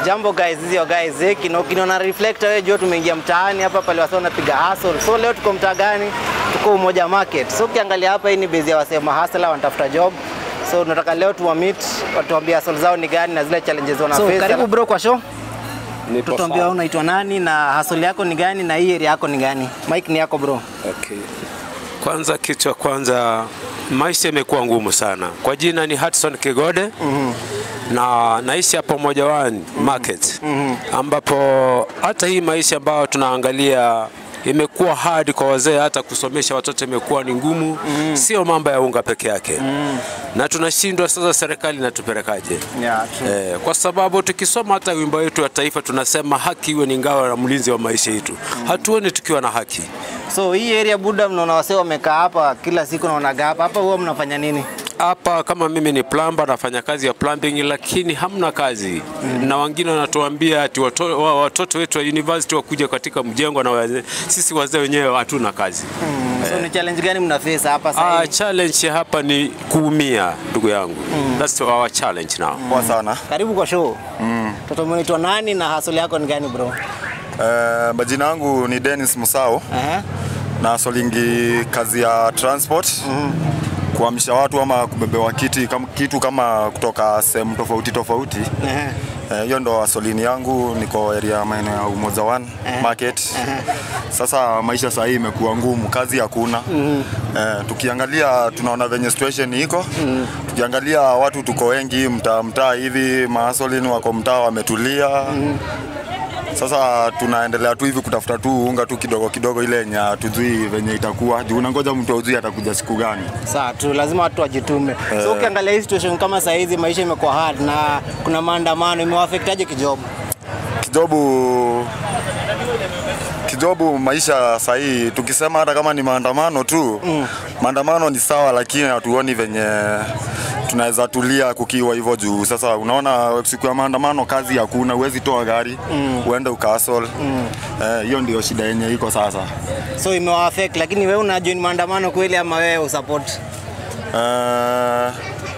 Jambo guys, hizi yo guys, eh, kino kino na reflector wewe jua tumeingia mtaani hapa pale wasio napiga hustle. So leo tuko mtaa gani? Tuko Umoja Market. So ukiangalia hapa hii ni base ya wasema hustler wanatafuta job. So tunataka leo tuwa meet, watuambie hustle zao ni gani na zile challenges wana So, face. karibu bro kwa show. Nipo Tutuambie sawa. unaitwa nani na hustle yako ni gani na hii area yako ni gani? Mike ni yako bro. Okay. Kwanza kitu cha kwanza maisha imekuwa ngumu sana. Kwa jina ni Hudson Kigode na naishi hapa Umoja One Market ambapo hata hii maisha ambayo tunaangalia imekuwa hard kwa wazee, hata kusomesha watoto imekuwa ni ngumu, sio mambo ya unga peke yake na tunashindwa sasa, serikali inatupelekaje? Yeah, true. Eh, kwa sababu tukisoma hata wimbo wetu wa taifa tunasema haki iwe ni ngao na mlinzi wa maisha yetu. Hatuoni tukiwa na haki. So hii area buda, mnaona wasee wamekaa hapa kila siku, naonaga hapa hapa, huwa mnafanya nini? hapa kama mimi ni plumber nafanya kazi ya plumbing, lakini hamna kazi na wengine wanatuambia ati watoto, wa- watoto wetu wa university wakuja katika mjengo na wazee. Sisi wazee wenyewe hatuna kazi. So ni challenge gani mna face hapa sasa Ah, hivi? challenge hapa ni kuumia ndugu yangu. That's our challenge now. Poa sana. Karibu kwa show. Mtoto unaitwa nani na hustle yako ni gani bro? Eh, majina yangu ni Dennis Musao Aha. na solingi kazi ya transport kuhamisha watu ama kubebewa kiti kama, kitu kama kutoka sehemu tofauti tofauti. Aha. Eh, Hiyo ndo asolini yangu, niko area maeneo ya Umoja One Market. Sasa maisha saa hii imekuwa ngumu, kazi hakuna. Eh, tukiangalia tunaona venye situation iko. Tukiangalia watu tuko wengi mtaa mtaa hivi, maasolini wako mtaa wametulia. Sasa tunaendelea tu hivi kutafuta tu unga tu kidogo kidogo, ile yenye hatujui venye itakuwa juu unangoja mtu aujui atakuja siku gani. Sawa tu, lazima watu wajitume. So ukiangalia hii situation kama saa hizi maisha imekuwa hard na kuna maandamano, imewaffectaje kijob? Kijobu kijobu maisha sahii, tukisema hata kama ni maandamano tu mm. maandamano ni sawa, lakini hatuoni venye tunaweza tulia kukiwa hivyo juu. Sasa unaona siku ya maandamano kazi hakuna, huwezi toa gari mm. uende ukasol mm. eh, hiyo ndio shida yenye iko sasa. So imewaffect, lakini wewe una join maandamano kweli ama wewe usupport? Uh,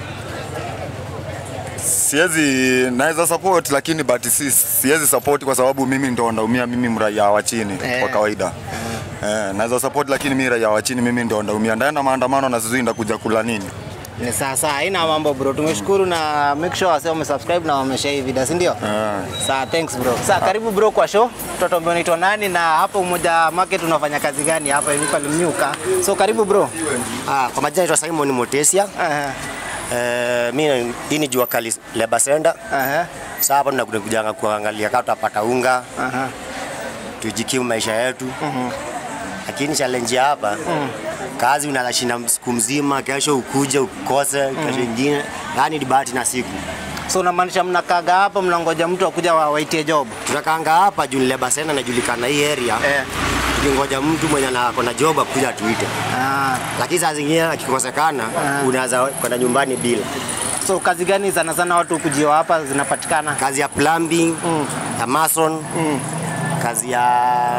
siwezi naweza support lakini but si, siwezi support kwa sababu mimi ndo ndaumia mimi mraia wa chini Eh. kwa kawaida eh, naweza support lakini mimi raia wa chini mimi ndo ndaumia ndaenda maandamano na sijui ndakuja kula nini Ni sasa haina mambo bro. Tumeshukuru na make sure wase wamesubscribe na wameshare hii video, si ndio? eh. Sawa, thanks bro. Sawa, karibu bro kwa show. Tutatuambia unaitwa nani na hapo Umoja Market unafanya kazi gani hapa hivi pale Mnyuka. So karibu bro. Ah, kwa majina naitwa Simon Motesia. Aha. Eh, mimi hii ni Jua Kali Labor Center. Aha. Sasa hapa tunakuja kujanga kuangalia kama tutapata unga, Aha. tujikimu maisha yetu. Lakini challenge ya hapa kazi unaweza shinda siku mzima, kesho ukuje ukose, kesho ingine. Yaani ni bahati na siku. So unamaanisha mnakaga hapa mnangoja mtu akuja wa- waitie job? Tunakaanga hapa juu ni Labor Center inajulikana hii area. Eh. Tukingoja mtu mwenye ana- ako na job akuja tuite. Ah. Lakini saa zingine akikosekana unaweza kwenda nyumbani bila. So kazi gani sana sana watu kujiwa hapa zinapatikana? kazi ya plumbing ya mason kazi ya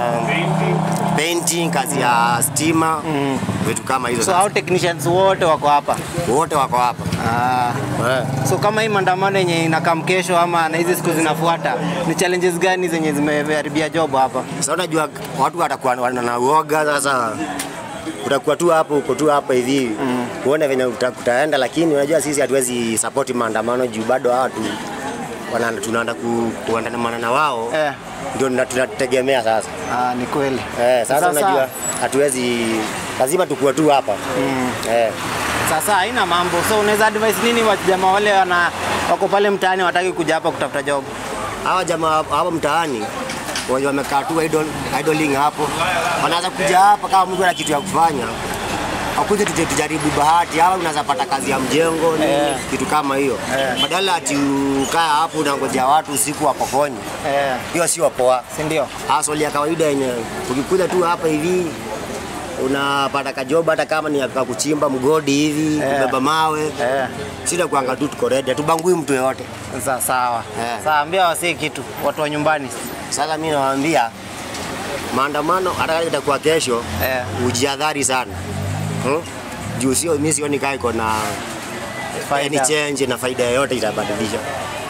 painting kazi ya stima vitu kama hizo So hao sasa. technicians wote wako hapa. wote wako hapa Ah. Eh. So kama hii maandamano yenye inakam kesho ama na hizi siku zinafuata, ni challenges gani zenye zimeharibia job hapa? sasa unajua watu watakuwa wana na uoga sasa utakuwa tu hapo uko tu hapa hivi uone venye uta- kutaenda lakini unajua sisi hatuwezi support maandamano juu bado hawa tu wana- tunaenda ku- kuandamana na wao Eh. ndio tuna- tunategemea sasa Ah, ni kweli. eh, sasa Sasa- unajua hatuwezi lazima tukuwe tu hapa eh. Sasa haina mambo. So unaweza advise nini wajamaa wale wana wako pale mtaani wataki kuja hapa kutafuta job? hawa jamaa hapo mtaani wenye wamekaa tu idle, idling hapo, wanaweza kuja hapa kama mtu ana kitu ya kufanya akuje tuje tujaribu bahati, hawa unaweza pata kazi ya mjengo nini, Eh. kitu kama hiyo badala ati ukaa hapo unangojea watu usiku wapokonye, Eh, hiyo sio poa. si ndio? Hustle ya kawaida yenye ukikuja tu hapa hivi unapata kajoba hata kama ni ya kuchimba mgodi hivi Eh. kubeba mawe Eh, sida kuanga tu tuko ready, hatubangui mtu yoyote. sa- sawa. Eh. Sawa, ambia wasee kitu watu wa nyumbani. Sasa mimi nawaambia maandamano hata kama itakuwa kesho Eh. ujihadhari sana hmm? juu sio mimi sioni kama iko na Faida. any change na faida yoyote itabadilisha.